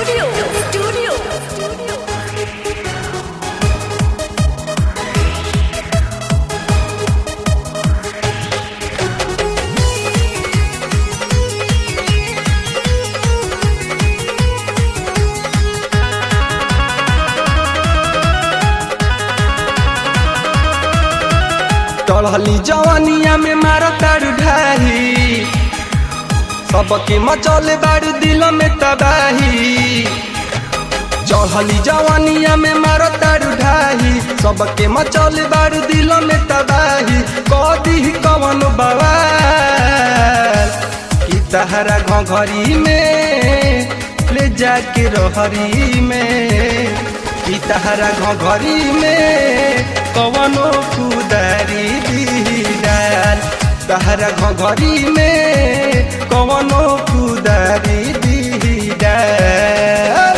Studio. Studio. टढ़ली जवानिया में मारो तारू ढाही सबके मचौले बारू दिल में तबाही चढ़ली जवानिया में मारो तारू ढाही सबके मचौले बारू दिल में तबाही कदी कवन बवाल कि तहरा घरी में ले जाके रहरी में कि तहरा घरी में कवनो कुदारी दीदार तहरा घरी में कवनो कुदारी दीदार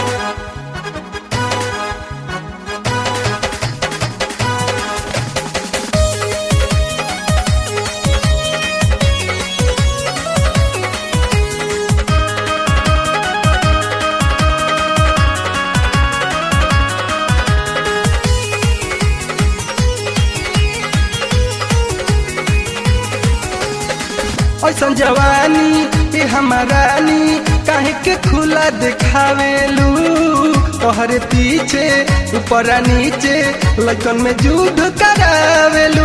ऐसन जवानी ये हमारानी काहे के खुला दिखावेलू तोहरे पीछे ऊपर आ नीचे लड़कन में युद्ध करावेलू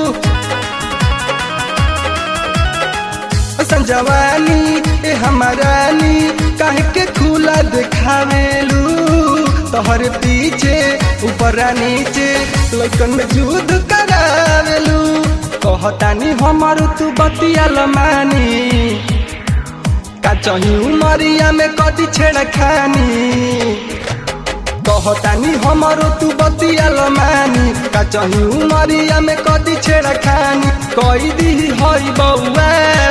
ऐसन जवानी ये हमारानी काहे के खुला दिखावेलू तोहरे पीछे ऊपर आ नीचे लड़कन में युद्ध करावेलू कहतानी हमर तू बतियाल मानी का चही उमरिया में कदी छेड़ खानी कहतानी हमर तू बतियाल मानी का चही उमरिया में कदी छेड़ खानी कई दी हई बउआ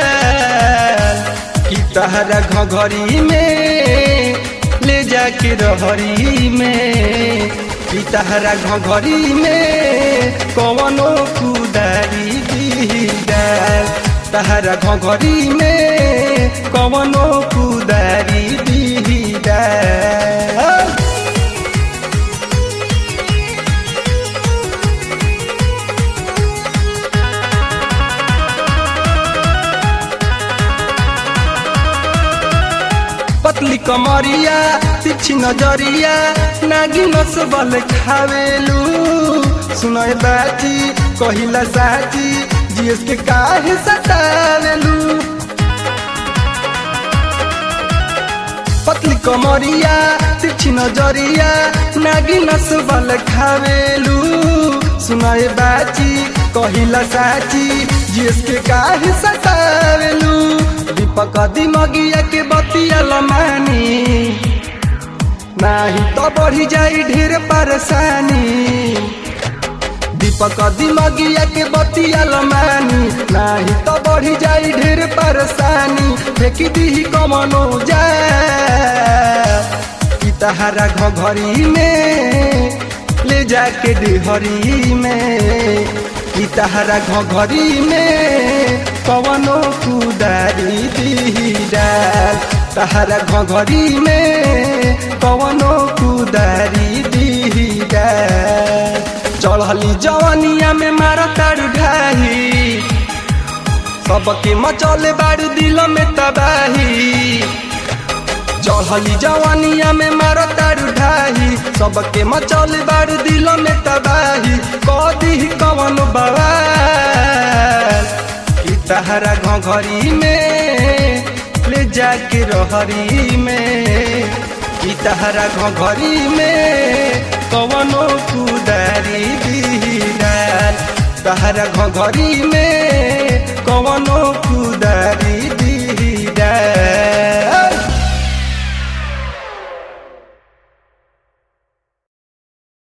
कि तहरा घघरी में ले जाके रहरी में कि तहरा घघरी में कवनो कुदारी दीदार तहरा घघरी में कवनो कुदारी दीदार पतली कमरिया तिछी नजरिया नागी नसबल खावेलू सुनय बाची कहिला साची जीएस के काहे सतावेलू पतली कमरिया तिछी नजरिया नागी नसबल खावेलू सुनय बाची कहिला साची जीएस के काहे सतावेलू दीपक दिमगिया के बतिया लमानी नाही तो बढ़ी जाई ढेर परेशानी दीपक दिमगिया के बतिया लमानी नाही तो बढ़ी जाई ढेर परेशानी फेंकी दी कमनो जा कि तहारा घघरी में ले जाके डेहरी में कि तहारा घघरी में कवनो कुदारी दीदार तहारा घघरी में कवनो कुदारी दीदार चढ़ली जवानिया में मारा तारू ढाही सबके मचौले बारू दिल में तबाही चढ़ली जवानिया में मारो तारू ढाही सबके मचौले बारू दिल में तबाही कदी कवन बवाल कि तहरा घघरी में ले जाके रहरी में कि तहरा घघरी में कवनो कुदारी दीदार तहरा घघरी में